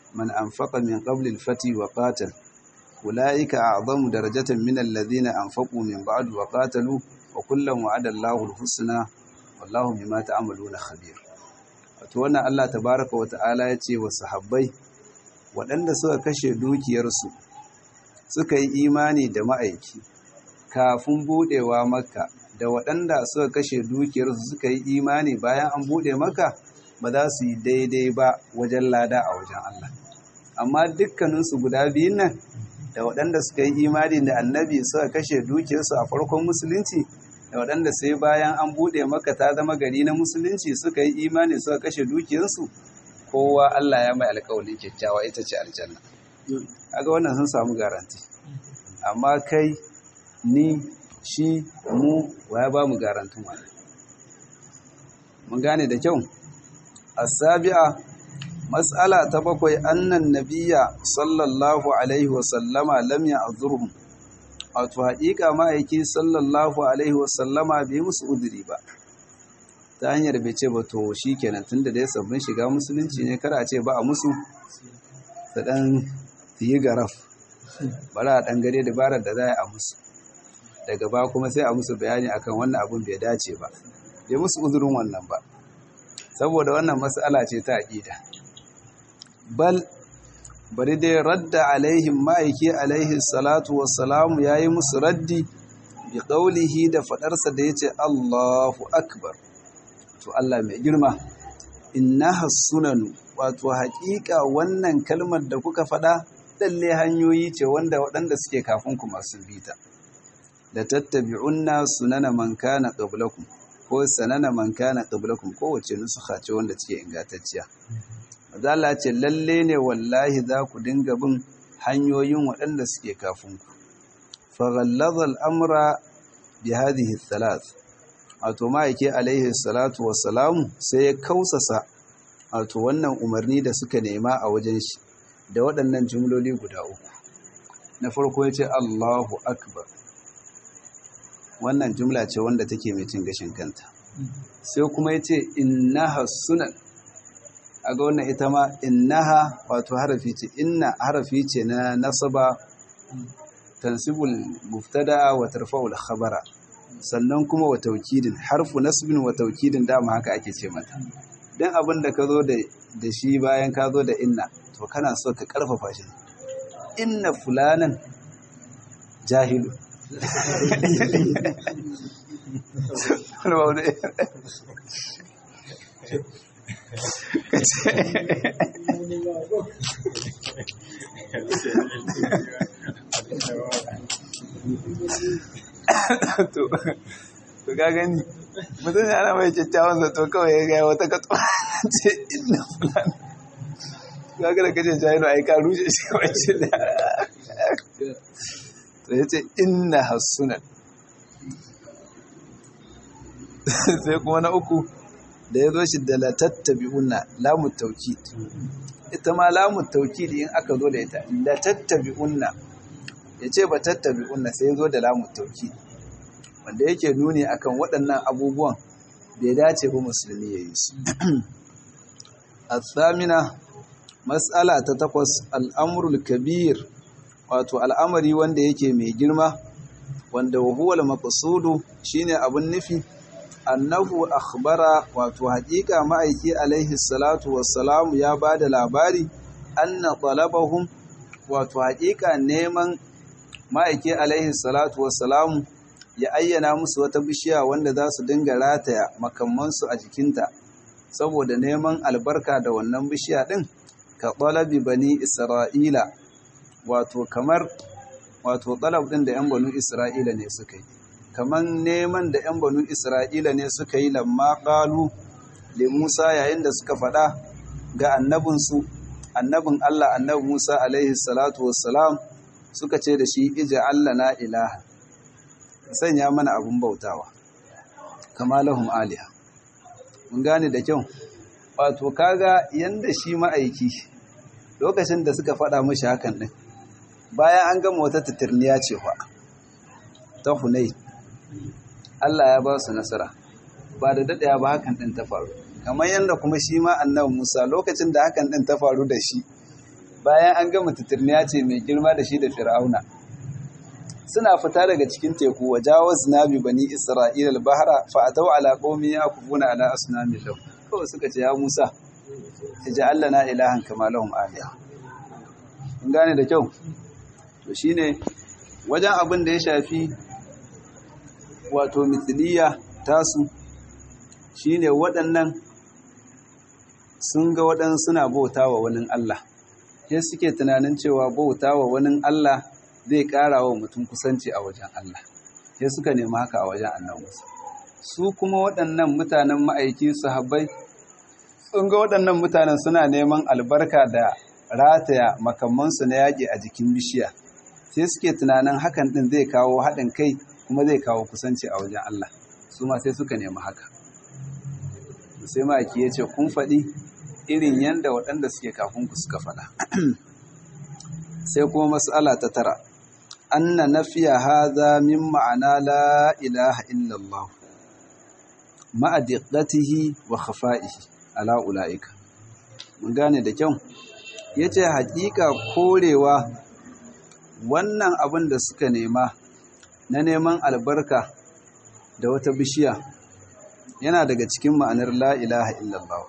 man anfaqa min qabli al-fati wa qatal ulaika a'zamu darajatan min alladhina anfaqu min ba'du wa qatalu wa kullan wa'ada Allahu al-husna wallahu bima ta'maluna khabir wato wannan Allah tabaaraka wa ta'ala yace wa sahabbai waɗanda suka kashe dukiyarsu suka yi imani da ma'aiki kafin budewa makka da waɗanda suka kashe dukiyarsu suka yi imani bayan an bude maka ba za su yi daidai ba wajen lada a wajen Allah amma dukkaninsu guda biyun nan da waɗanda suka yi imani da annabi suka kashe dukiyarsu a farkon musulunci da waɗanda sai bayan an bude maka ta zama gari na musulunci suka yi imani suka kashe dukiyarsu kowa Allah ya mai alƙawarin kyakkyawa ita ce aljanna kaga wannan sun samu garanti amma kai ni shi mu waya ba mu garantin wani mun gane da kyau asabi'a mas'ala ta bakwai annan nabiyya sallallahu alaihi wa sallama lam ya'zurhum wato haƙiƙa ma'aiki sallallahu alaihi wa sallama bai musu udiri ba ta hanyar bai ce ba to shikenan tunda dai sabbin shiga musulunci ne kar a ce ba a musu ta dan yi garaf bari a dan gare dabarar da za a musu daga ba kuma sai a musu bayani akan wannan abun bai dace ba bai musu uzurin wannan ba saboda wannan mas'ala ce ta aqida bal bari dai radda alaihim ma'aiki alaihi salatu wassalamu yayi musu raddi bi qawlihi da fadarsa da yace Allahu akbar to Allah mai girma innaha sunanu wato haƙiƙa wannan kalmar da kuka faɗa lalle hanyoyi ce wanda waɗanda suke kafin ku masu bita da tattabi'unna sunana man kana qablakum ko sanana man kana qablakum kowace nusukha ce wanda take ingantacciya Allah ce lalle ne wallahi za ku dinga bin hanyoyin waɗanda suke kafin ku fa ghallaza al-amra bi hadhihi thalath wato ma'aike alaihi salatu wassalamu sai ya kausasa wato wannan umarni da suka nema a wajen shi da waɗannan jumloli guda uku na farko ya ce Allahu akbar wannan jumla ce wanda take mai cin gashin kanta sai kuma ya ce innaha sunan a ga wannan ita ma innaha wato harafi ce inna harafi ce na nasaba tansibul muftada wa tarfa'ul khabara sannan kuma wa taukidin harfu nasbin wa taukidin dama haka ake ce mata dan abin da ka zo da shi bayan ka zo da inna to kana so ka karfafa shi inna fulanan jahilu to to ga gani mutum ya ana mai kyakkyawan zato kawai ya gaya wata katsuwa ce inna fulani ga ga da kace jahilu ai ka rushe shi kawai ce da to ya ce inna hasunan sai kuma na uku da ya zo shi da la tattabi'unna lamu taukid ita ma lamu taukid in aka zo da ita la tattabi'unna ya ce ba tattabi'unna sai ya zo da lamu taukid wanda yake nuni akan waɗannan abubuwan bai dace ba musulmi ya yi su athamina mas'ala ta takwas al'amrul kabir wato al'amari wanda yake mai girma wanda wahuwal maqsudu shine abun nufi annahu akhbara wato haƙiƙa ma'aiki alaihi salatu wassalamu ya bada labari anna talabahum wato haƙiƙa neman ma'aiki alaihi salatu wassalamu ya ayyana musu wata bishiya wanda za su dinga rataya makamansu a jikinta saboda neman albarka da wannan bishiya din ka talabi bani isra'ila wato kamar wato talab din da 'yan banu isra'ila ne suka yi kamar neman da 'yan banu isra'ila ne suka yi lamma ƙalu da musa yayin da suka faɗa ga annabinsu annabin allah annabi musa alaihi salatu wassalam suka ce da shi ija allah na ilaha sanya mana abin bautawa kama lahum aliha mun gane da kyau wato kaga yanda shi ma'aiki lokacin da suka faɗa mashi hakan ɗin bayan an gama wata tatirniya ce fa ta hunai Allah ya ba su nasara ba da daɗaya ba hakan ɗin ta faru kamar yadda kuma shi ma annabi Musa lokacin da hakan ɗin ta faru da shi bayan an gama titirniya ce mai girma da shi da fir'auna suna fita daga cikin teku wa jawaz nabi bani isra'ila al-bahra fa ataw ala qaumin yakufuna ala asnamin lahum kawai suka ce ya Musa ij'al lana ilahan kama lahum aliha kun gane da kyau to shine wajen abin da ya shafi wato mithliya tasu shine waɗannan sun ga waɗansu suna bauta wa wani Allah sai suke tunanin cewa bauta wa wani Allah zai ƙara wa mutum kusanci a wajen Allah sai suka nemi haka a wajen annan Musa su kuma waɗannan mutanen ma'aiki sahabbai sun ga waɗannan mutanen suna neman albarka da rataya makamansu na yaƙi a jikin bishiya sai suke tunanin hakan ɗin zai kawo haɗin kai kuma zai kawo kusanci a wajen Allah su ma sai suka nemi haka sai ma'aiki ya ce kun faɗi irin yadda waɗanda suke kafin ku suka faɗa sai kuma mas'ala ta tara anna nafiya hadha min ma'ana la ilaha illallah ma'a diqqatihi wa khafa'ihi ala ulaika mun gane da kyau yace haƙiƙa korewa wannan abin da suka nema na neman albarka da wata bishiya yana daga cikin ma'anar la ilaha illallah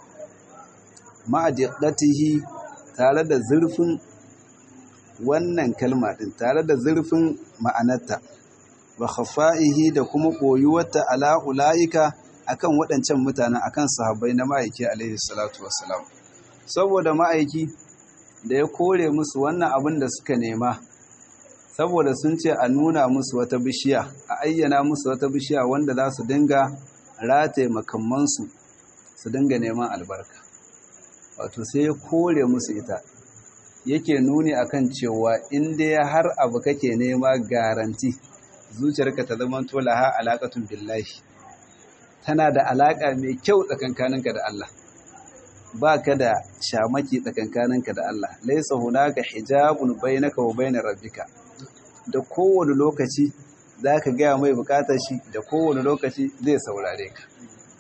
ma'adiqatihi tare da zurfin wannan kalma din tare da zurfin ma'anarta wa khafa'ihi da kuma koyuwarta ala ulaika akan waɗancan mutanen akan sahabbai na ma'aiki alaihi salatu wassalam saboda ma'aiki da ya kore musu wannan abin da suka nema saboda sun ce a nuna musu wata bishiya a ayyana musu wata bishiya wanda za su dinga rataye makamansu su dinga neman albarka wato sai ya kore musu ita yake nuni akan cewa in dai har abu kake nema garanti zuciyarka ta zama tolaha alaƙatun billahi tana da alaƙa mai kyau tsakankaninka da Allah ba ka da shamaki tsakankaninka da Allah laisa hunaka hijabun bainaka wa bainar rabbika da kowane lokaci za ka gaya mai bukatar shi da kowane lokaci zai saurare ka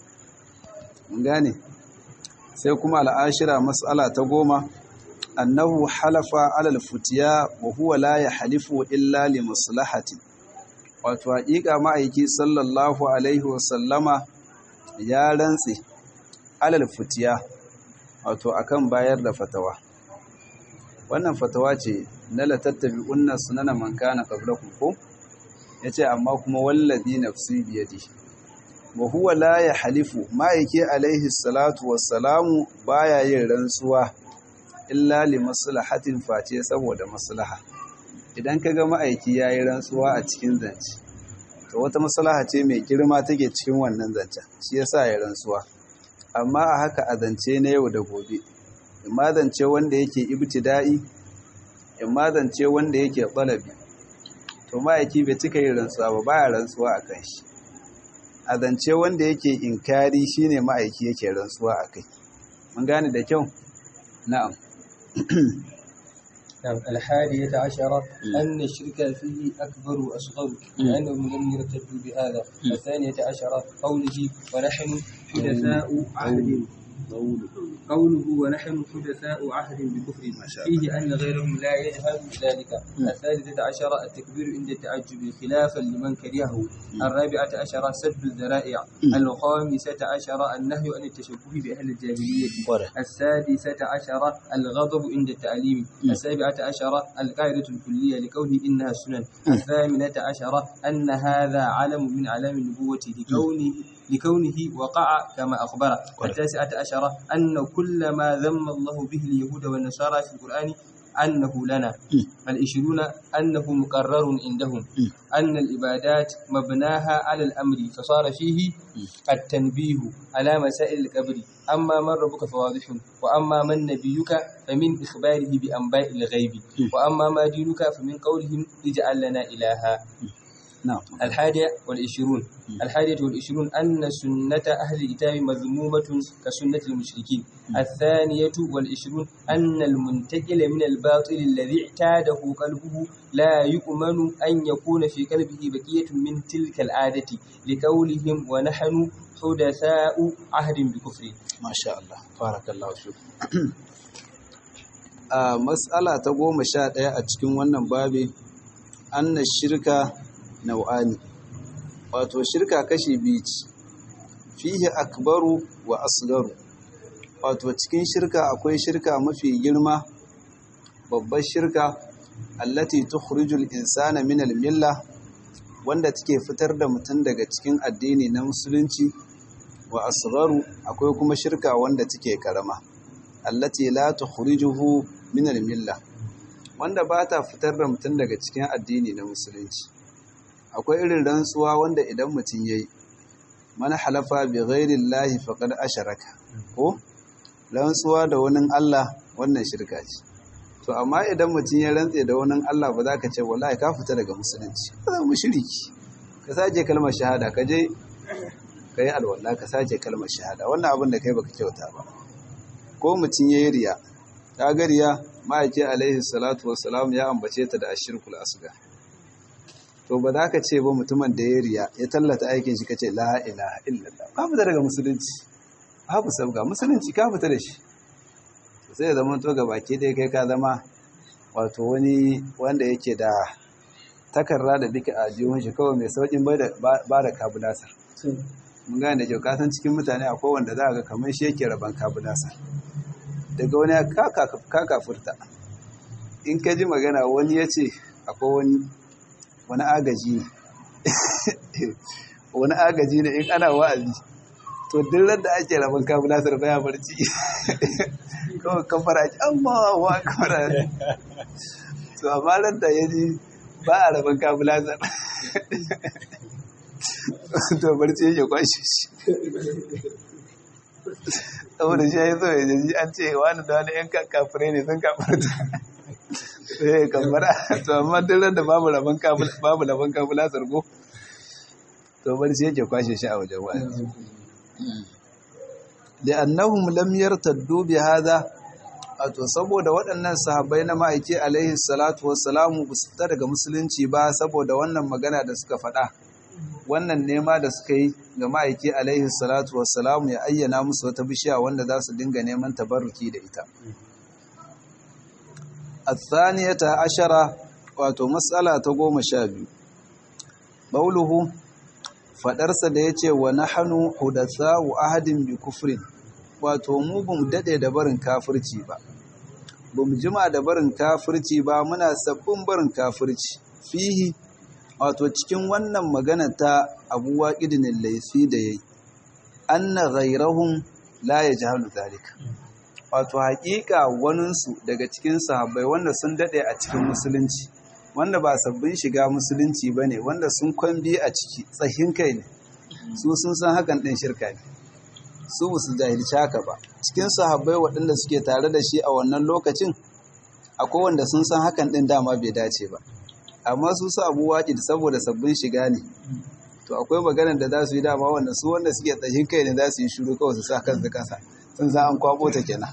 gane sai kuma al'ashira matsala ta goma annahu halafa alal futiya wa huwa la yahlifu illa li maslahati wato haƙiƙa ma'aiki sallallahu alaihi wasallama ya rantse alal futiya wato akan bayar da fatawa wannan fatawa ce na latattabi unna sunana man kana qablakum ko yace amma kuma wallazi nafsi biyadi wa huwa la yahlifu ma'aiki alaihi salatu wassalamu baya yin rantsuwa illa li maslahatin face saboda maslaha idan kaga ma'aiki yayi rantsuwa a cikin zance to wata maslaha ce mai girma take cikin wannan zancen shi yasa ya rantsuwa amma a haka a zance na yau da gobe imma zance wanda yake ibtida'i imma zance wanda yake talabi to ma'aiki bai cika yin rantsuwa ba baya rantsuwa a kan shi a zance wanda yake inkari shine ma'aiki yake rantsuwa a kai mun gane da kyau na'am نعم الحادية عشرة أن الشرك فيه أكبر وأصغر لأنهم لم يرتدوا بهذا الثانية عشرة قوله ونحن حدثاء عهد قوله ونحن حدثاء عهد بكفر فيه أن غيرهم لا يجهل ذلك الثالثة عشرة التكبير عند التعجب خلافا لمن كرهه الرابعة عشرة سد الذرائع الخامسة عشرة النهي عن التشبه بأهل الجاهلية السادسة عشرة الغضب عند التعليم السابعة عشرة القاعدة الكلية لكونه إنها سنن الثامنة عشرة أن هذا علم من علام النبوة لكونه لكونه وقع كما أخبر التاسعة عشرة أن كل ما ذم الله به اليهود والنصارى في القرآن أنه لنا العشرون أنه مقرر عندهم أن العبادات مبناها على الأمر فصار فيه التنبيه على مسائل القبر أما من ربك فواضح وأما من نبيك فمن إخباره بأنباء الغيب وأما ما دينك فمن قولهم اجعل لنا إلها نعم الحادية والعشرون الحادية والعشرون أن سنة أهل الكتاب مذمومة كسنة المشركين الثانية والعشرون أن المنتقل من الباطل الذي اعتاده قلبه لا يؤمن أن يكون في قلبه بقية من تلك العادة لقولهم ونحن حدثاء عهد بكفر ما شاء الله بارك الله فيكم a matsala ta goma sha ɗaya a cikin wannan babi anna shirka nau'ani wato shirka kashi biyu ce fihi akbaru wa asgaru wato cikin shirka akwai shirka mafi girma babbar shirka allati tukhrijul insana min al-milla wanda take fitar da mutum daga cikin addini na musulunci wa asgharu akwai kuma shirka wanda take karama allati la tukhrijuhu min al-milla wanda ba ta fitar da mutum daga cikin addini na musulunci akwai irin rantsuwa wanda idan mutum yayi man halafa bi ghairi llahi faqad asharaka ko rantsuwa da wani Allah wannan shirka ce to amma idan mutum ya rantse da wani Allah ba za ka ce wallahi ka fita daga musulunci ka zama mushriki ka sake kalmar shahada ka je ka yi alwala ka sake kalmar shahada wannan abin da kai baka kyauta ba ko mutum ya yi riya ta ga riya ma'aiki alaihi salatu wassalam ya ambace ta da ashirkul asgar to ba za ka ce ba mutumin da ya riya ya tallata aikin shi ka ce la ilaha illallah ka fita daga musulunci babu sabga musulunci ka fita da shi sai ya zama to baki dai kai ka zama wato wani wanda yake da takarra da duka a jihun shi kawai mai saukin ba da kabulasar mun gane da kyau kasan cikin mutane akwai wanda za a ga kamar shi yake raban kabulasar daga wani ka kafurta in ka ji magana wani ya ce akwai wani wani agaji ne wani agaji ne in ana wa'azi to duk da ake rabon kabulasar baya barci kawai kafara ake amma wa kafara to amma ran da ya ji ba a rabon kabulasar to barci yake kwashe shi saboda shi ya yi so ya ji an ce wani da wani yan kafire ne sun kafarta sai kafara to amma duk ran da babu rabon kabulasar ko to barci yake kwashe shi a wajen wa'azi li'annahum lam yartaddu bi hadha wato saboda waɗannan sahabbai na ma'aiki alaihi salatu wassalamu ba su fita daga musulunci ba saboda wannan magana da suka faɗa wannan nema da suka yi ga ma'aiki alaihi salatu wassalamu ya ayyana musu wata bishiya wanda za su dinga neman tabarruki da ita الثانية عشرة wato matsala ta goma sha biyu bauluhu faɗarsa da ya ce wa na hannu hudasa wa ahadin bi kufrin wato mu ba mu daɗe da barin kafirci ba ba mu jima da barin kafirci ba muna sabbin barin kafirci fihi wato cikin wannan magana ta abuwa idinin laifi da ya yi an na ghairahun la ya ji halu zalika wato haƙiƙa waninsu daga cikin sahabbai wanda sun daɗe a cikin musulunci wanda ba sabbin shiga musulunci ba ne wanda sun kwambi a ciki tsahin kai ne su sun san hakan ɗin shirka ne su ba su jahilci haka ba cikin sahabbai waɗanda suke tare da shi a wannan lokacin akwai wanda sun san hakan ɗin dama bai dace ba amma su su abu waƙi da saboda sabbin shiga ne to akwai maganar da za su yi dama wanda su wanda suke tsahin kai ne za su yi shuru kawai su sa kansu kasa sun za an kwabo ta kenan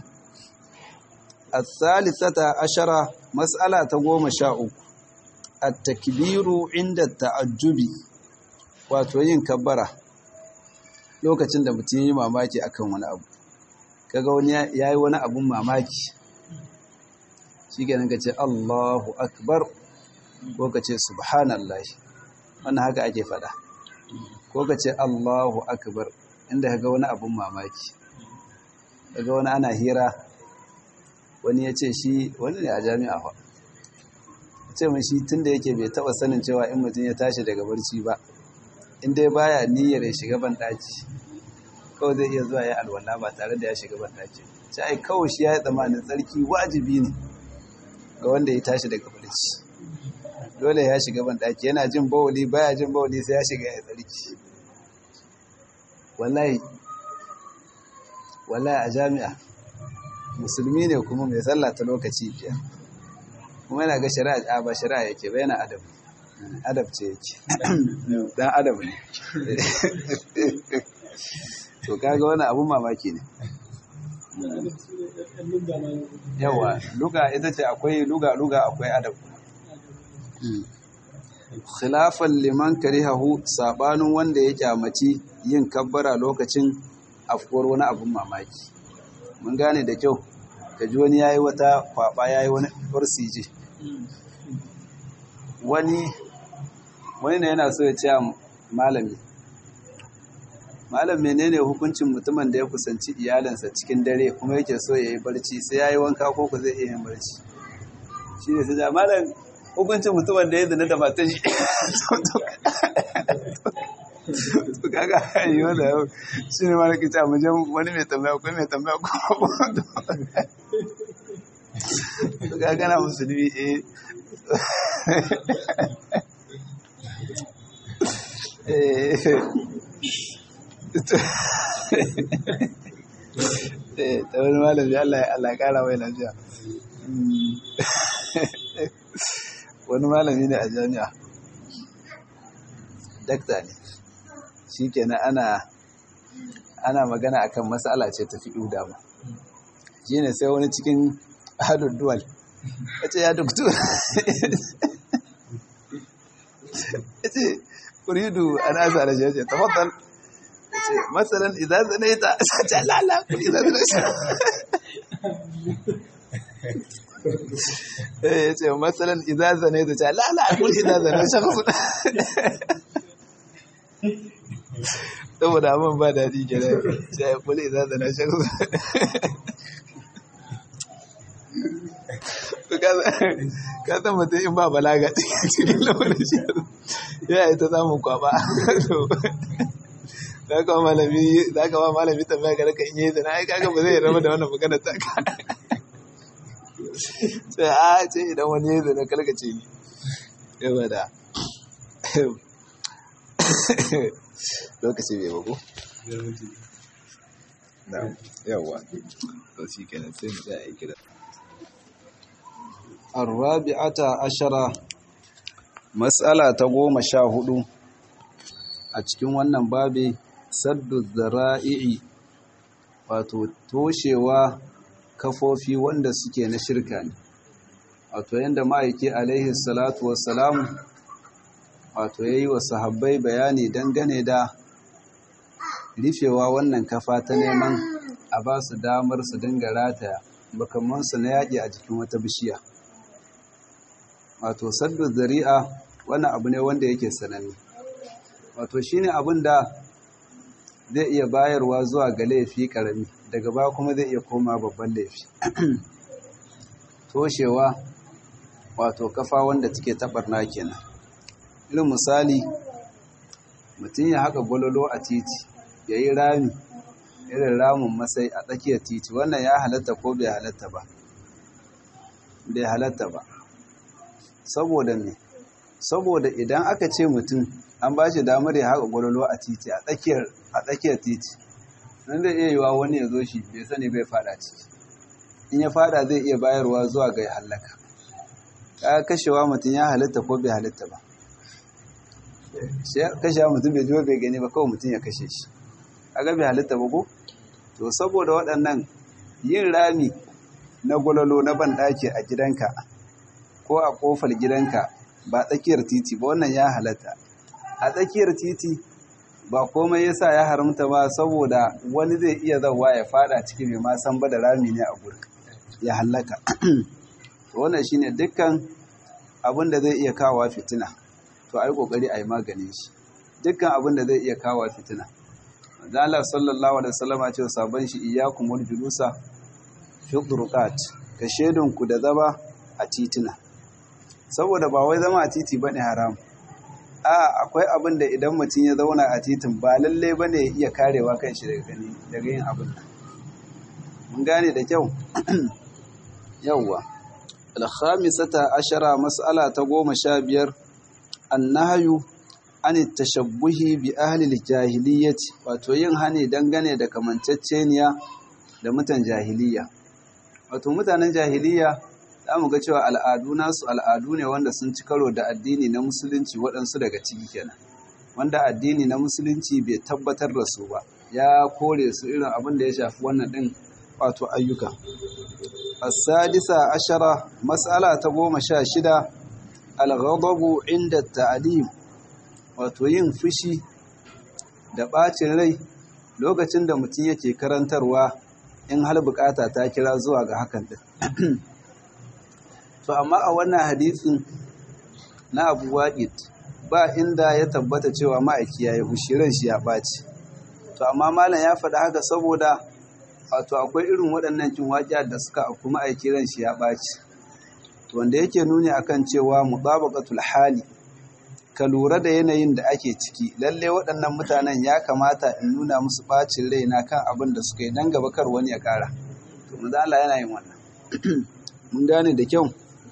الثالثة عشرة مسألة تقوم شاء التكبير عند التعجب wato yin kabbara lokacin da mutum yi mamaki akan wani abu kaga wani ya yi wani abun mamaki shi ganin ka ce Allahu akbar ko ka ce subhanallah wannan haka ake fada ko ka ce Allahu akbar inda kaga wani abun mamaki kaga wani ana hira wani ya ce shi wani ne a jami'a fa ce mun shi tun da yake bai taba sanin cewa in mutum ya tashi daga barci ba in dai baya niyyar ya shiga ban daki kawai zai iya zuwa ya alwala ba tare da ya shiga ban daki sai ai kawai shi ya yi tsammanin tsarki wajibi ne ga wanda ya tashi daga barci dole ya shiga ban daki yana jin bawuli baya jin bawuli sai ya shiga ya tsarki wallahi wallahi a jami'a musulmi ne kuma mai sallah ta lokaci biyar kuma yana ga shari'a ba shari'a yake ba yana adab adab ce yake dan adab ne to kaga wani abun mamaki ne yawa luga ita ce akwai luga luga akwai adab khilafan liman karihahu sabanin wanda ya kyamaci yin kabbara lokacin afkuwar wani abun mamaki mun gane da kyau ka ji wani yayi wata kwaba yayi wani orsije wani wani ne yana so ya ce malami malam menene hukuncin mutumin da ya kusanci iyalinsa cikin dare kuma yake so ya yi barci sai ya yi wanka ko ku zai iya yin barci shi ne sai malam hukuncin mutumin da ya zina da matan shi to kaga yi wanda yau shi ne mara kita mu je wani mai tambaya ko mai tambaya ko to kaga na musulmi eh eh ta wani malami Allah ya kara mai lafiya wani malami ne a jami'a dakta ne shi kenan ana ana magana akan matsala ce ta fi dama shi ne sai wani cikin hadun duwal ya ce ya doktu ya ce kuridu an asa da shi ya ce tafaddal ce matsalan idan zane ta sace lala kuli idan zane ta eh ce matsalan idan zane ta ce lala kuli idan zane ta shakhsu saboda abin ba daɗi gida ce kuli idan zane shakhsu ka san mutum in ba balaga cikin lamarin shi ya yi ta samun kwaba za ka malami za ka ba malami tambaya ga raka in yi zina ai kaga ba zai raba da wannan magana ta ka sai a ce idan wani ya zina kalka ce ni yawa da lokaci bai bako yawa to shi kenan sai mu tsaya aiki da الرابعة عشرة مسألة تقوم شاهدوا a cikin wannan babi saddu zara'i'i wato toshewa kafofi wanda suke na shirka ne wato yadda ma'aiki alaihi salatu wassalamu wato ya yi wa sahabbai bayani dangane da rufewa wannan kafa ta neman a ba su damar su dinga rataya makamansu na yaƙi a jikin wata bishiya wato saddu zari'a wannan abu ne wanda yake sananne wato shine abin da zai iya bayarwa zuwa ga laifi karami daga baya kuma zai iya koma babban laifi toshewa wato kafa wanda take tabarna kenan irin misali mutum ya haka gwalolo a titi ya yi rami irin ramin masai a tsakiyar titi wannan ya halatta ko bai halatta ba bai halatta ba saboda me saboda idan aka ce mutum an ba shi damar ya haka gwalolo a titi a tsakiyar titi nan zai iya yiwa wani ya zo shi bai sani bai fada ciki in ya fada zai iya bayarwa zuwa ga hallaka ka kashewa mutum ya halitta ko bai halitta ba kashewa mutum bai jiwa bai gani ba kawai mutum ya kashe shi a bai halitta ba ko to saboda waɗannan yin rami na gwalolo na banɗaki a gidanka ko a ƙofar gidanka ba tsakiyar titi ba wannan ya halatta a tsakiyar titi ba komai yasa ya haramta ba saboda wani zai iya zawa ya fada ciki mai ma san ba da rami ne a gurin ya hallaka wannan shine dukkan abin da zai iya kawo fitina to ai kokari ai maganin shi dukkan abin da zai iya kawo fitina manzo Allah sallallahu alaihi wasallam ya ce sabon shi iyyakum wal julusa fi turuqat ka shedun ku da zama a titina saboda ba wai zama a titi bane haram a akwai abin da idan mutum ya zauna a titin ba lalle bane ya iya karewa kan shi daga gani daga yin abin mun gane da kyau yawwa al-khamisata ashara mas'ala ta goma sha biyar annahyu an tashabbuhi bi ahli al-jahiliyyati wato yin hani dangane da kamanceceniya da mutan jahiliya wato mutanen jahiliya za mu ga cewa al'adu nasu al'adu ne wanda sun ci karo da addini na musulunci waɗansu daga ciki kenan wanda addini na musulunci bai tabbatar da su ba ya kore su irin abin da ya shafi wannan ɗin wato ayyuka asadisa ashara mas'ala ta goma sha shida al-ghadabu inda ta'lim wato yin fushi da ɓacin rai lokacin da mutum yake karantarwa in hal bukata ta kira zuwa ga hakan din to amma a wannan hadisin na Abu Waqid ba inda ya tabbata cewa ma'aiki yayi hushiran shi ya ɓaci to amma malam ya faɗa haka saboda wato akwai irin waɗannan cin waƙiya da suka aku ma'aiki ran shi ya ɓaci wanda yake nuni akan cewa mutabaqatul hali ka lura da yanayin da ake ciki lalle waɗannan mutanen ya kamata in nuna musu ɓacin raina kan abin da suka yi dan gaba kar wani ya ƙara to manzo Allah yana yin wannan mun gane da kyau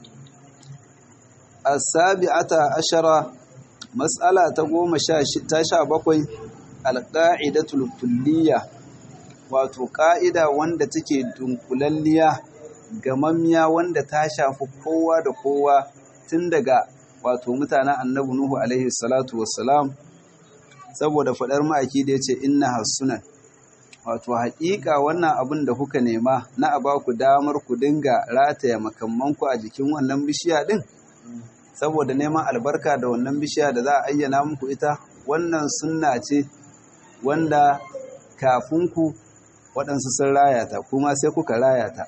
as-sabi'ata ashara mas'ala ta goma sha ta sha bakwai al-qa'idatul kulliyya wato ƙa'ida wanda take dunkulalliya gamammiya wanda ta shafi kowa da kowa tun daga wato mutanen annabi Nuhu alaihi salatu wassalam saboda faɗar ma'aiki da ya ce inna hassunan wato haƙiƙa wannan abin da kuka nema na a baku damar ku dinga rataya makammanku a jikin wannan bishiya ɗin saboda neman albarka da wannan bishiya da za a ayyana muku ita wannan sunna ce wanda kafin ku waɗansu sun rayata kuma sai kuka rayata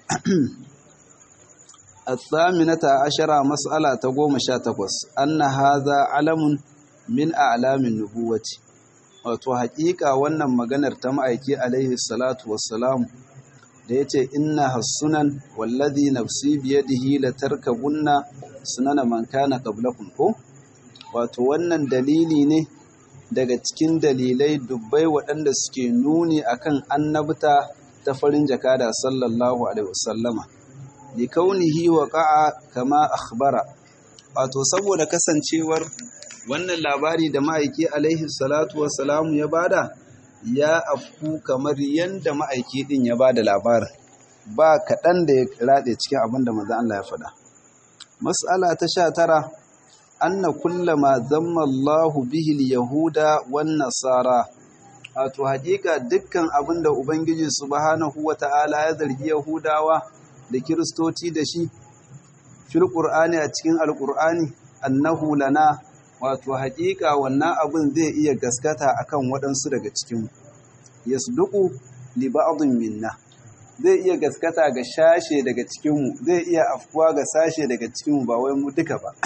الثامنة عشرة مسألة تقوم شاتقوس أن هذا علم من أعلام النبوة wato haƙiƙa wannan maganar ta ma'aiki alaihi salatu wassalam da ya ce inna hassunan wallazi nafsi biyadihi la tarkabunna sunana man kana qablakum ko wato wannan dalili ne daga cikin dalilai dubbai waɗanda suke nuni akan annabta ta farin jakada sallallahu alaihi wasallama li kaunihi waqa'a kama akhbara wato saboda kasancewar wannan labari da ma'aiki alaihi salatu wassalamu ya bada ya afku kamar yanda ma'aiki din ya bada labarin ba kaɗan da ya raɗe cikin abin da manzo Allah ya faɗa mas'ala ta sha tara anna kullama zamma Allahu bihi al-yahuda wan nasara wato hakika dukkan abin da ubangiji subhanahu wata'ala ya zargi yahudawa da kiristoci da shi fil qur'ani a cikin alqur'ani annahu lana wato hakika wannan abin zai iya gaskata akan waɗansu daga cikin yasduqu li ba'dhin minna zai iya gaskata ga shashe daga cikinmu zai iya afkuwa ga sashe daga cikinmu ba wai mu duka ba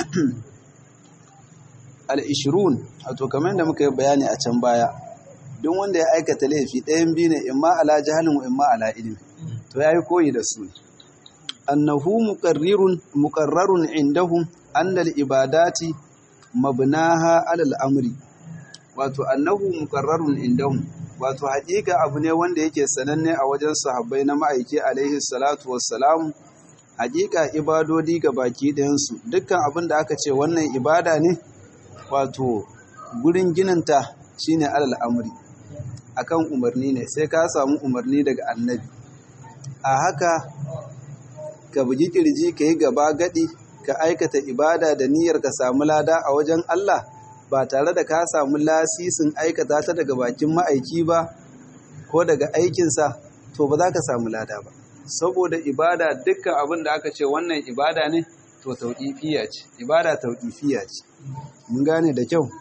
al-ishrun wato kamar da muka yi bayani a can baya duk wanda ya aikata laifi ɗayan biyu ne imma ala jahalin wa imma ala ilmi to yayi koyi da su annahu muqarrirun muqarrarun indahum anna al-ibadati mabnaha ala al-amri wato annahu muqarrarun indahum wato haƙiƙa abu ne wanda yake sananne a wajen sahabbai na ma'aiki alaihi salatu wassalam haƙiƙa ibadodi ga baki ɗayansu dukkan abin da aka ce wannan ibada ne wato gurin gininta shine alal amri akan umarni ne sai ka samu umarni daga annabi a haka ka bugi kirji ka yi gaba gadi ka aikata ibada da niyyar ka samu lada a wajen Allah ba tare da ka samu lasisin aikata ta daga bakin ma'aiki ba ko daga aikinsa to ba za ka samu lada ba saboda ibada dukkan abin da aka ce wannan ibada ne to tauƙifiya ce ibada tauƙifiya ce mun gane da kyau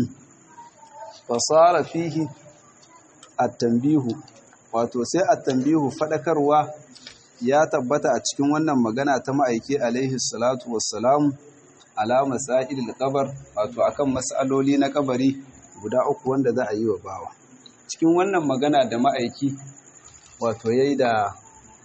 fasara fihi at-tanbihu wato sai at-tanbihu fadakarwa ya tabbata a cikin wannan magana ta ma'aiki alaihi salatu wassalam ala masailil qabr wato akan mas'aloli na kabari guda uku wanda za a yi wa bawa cikin wannan magana da ma'aiki wato yayi da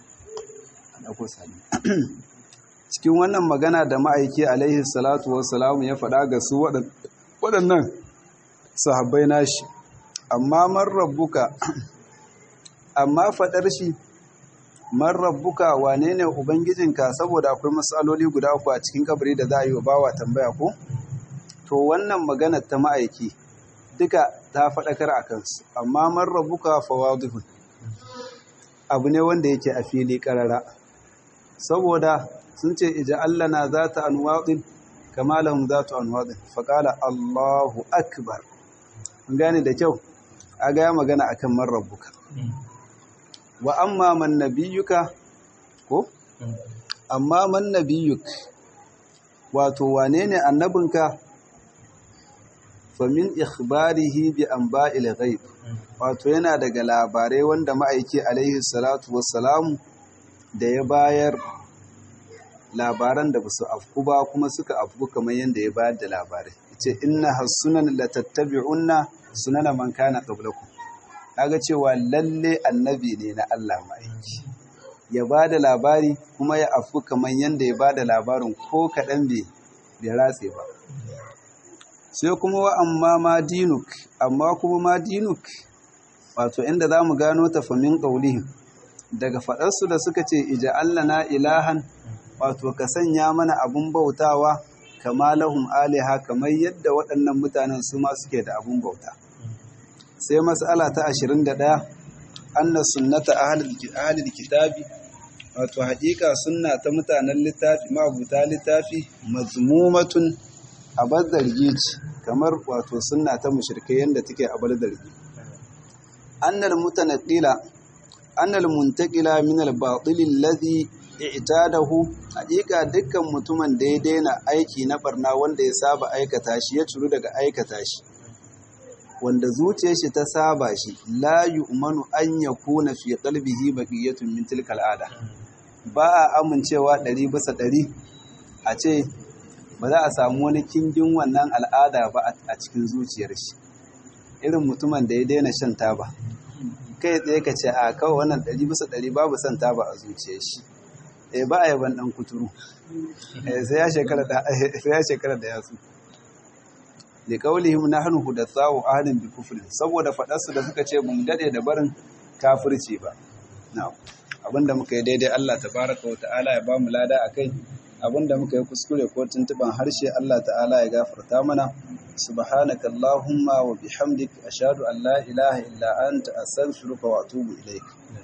cikin wannan magana da ma'aiki alaihi salatu wassalam ya faɗa ga su waɗannan sahabbai nashi amma man rabbuka amma faɗar shi man rabbuka wane ne ubangijinka saboda akwai matsaloli guda uku a cikin kabari da za a yi wa bawa tambaya ko to wannan magana ta ma'aiki duka ta faɗakar a kansu amma man rabbuka fawadihun abu ne wanda yake a fili ƙarara saboda sun ce ija Allah na za ta anwaɗin kama lahum za ta anwaɗin faƙala Allahu akbar gane da kyau a gaya magana a kan man rabbuka wa amma man nabiyuka ko amma man nabiyuk wato wane ne annabinka famin ikhbarihi bi anba'il ghaib wato yana daga labarai wanda ma'aiki alaihi salatu wassalamu da ya bayar labaran da basu afku ba kuma suka afku kamar yadda ya bayar da labarai ce inna hasunan la tattabi'unna sunana man kana qablakum kaga cewa lalle annabi ne na Allah ma'aiki ya bada labari kuma ya afku kamar yadda ya bada labarin ko kaɗan bai bai ratse ba sai kuma wa amma ma dinuk amma kuma ma dinuk wato inda za mu gano tafamin ƙaulihim daga faɗarsu da suka ce ija Allah na ilahan wato ka sanya mana abun bautawa kama lahum aliha kamar yadda waɗannan mutanen su ma suke da abun bauta sai mas'ala ta 21 anna sunnata ahlil kitabi wato haƙiƙa sunna ta mutanen littafi mabuta littafi mazmumatun abar zargi ce kamar wato sunna ta mushrikai yadda take abar zargi annal mutanaqila annal muntaqila min al-batil alladhi i'tadahu haƙiƙa dukkan mutumin da ya daina aiki na barna wanda ya saba aikata shi ya curu daga aikata shi wanda zuciyar shi ta saba shi la yu'manu an yakuna fi qalbihi baqiyatun min tilka al'ada ba a amincewa ɗari bisa ɗari a ce ba za a samu wani kingin wannan al'ada ba a cikin zuciyar shi irin mutumin da ya daina shan taba kai tsaye ka ce a kawai wannan ɗari bisa ɗari babu son taba a zuciyar shi eh ba a yaban ɗan kuturu sai ya shekara da yatsu da kaulihim nahnu hudathu ahlin bi kufrin saboda faɗarsu da suka ce mun dade da barin kafirci ba na'am abinda muka yi daidai Allah tabaraka wa ta'ala ya bamu lada akai abinda muka yi kuskure ko tuntuban harshe Allah ta'ala ya gafarta mana subhanaka allahumma wa bihamdik ashhadu an la ilaha illa anta astaghfiruka wa atubu ilaik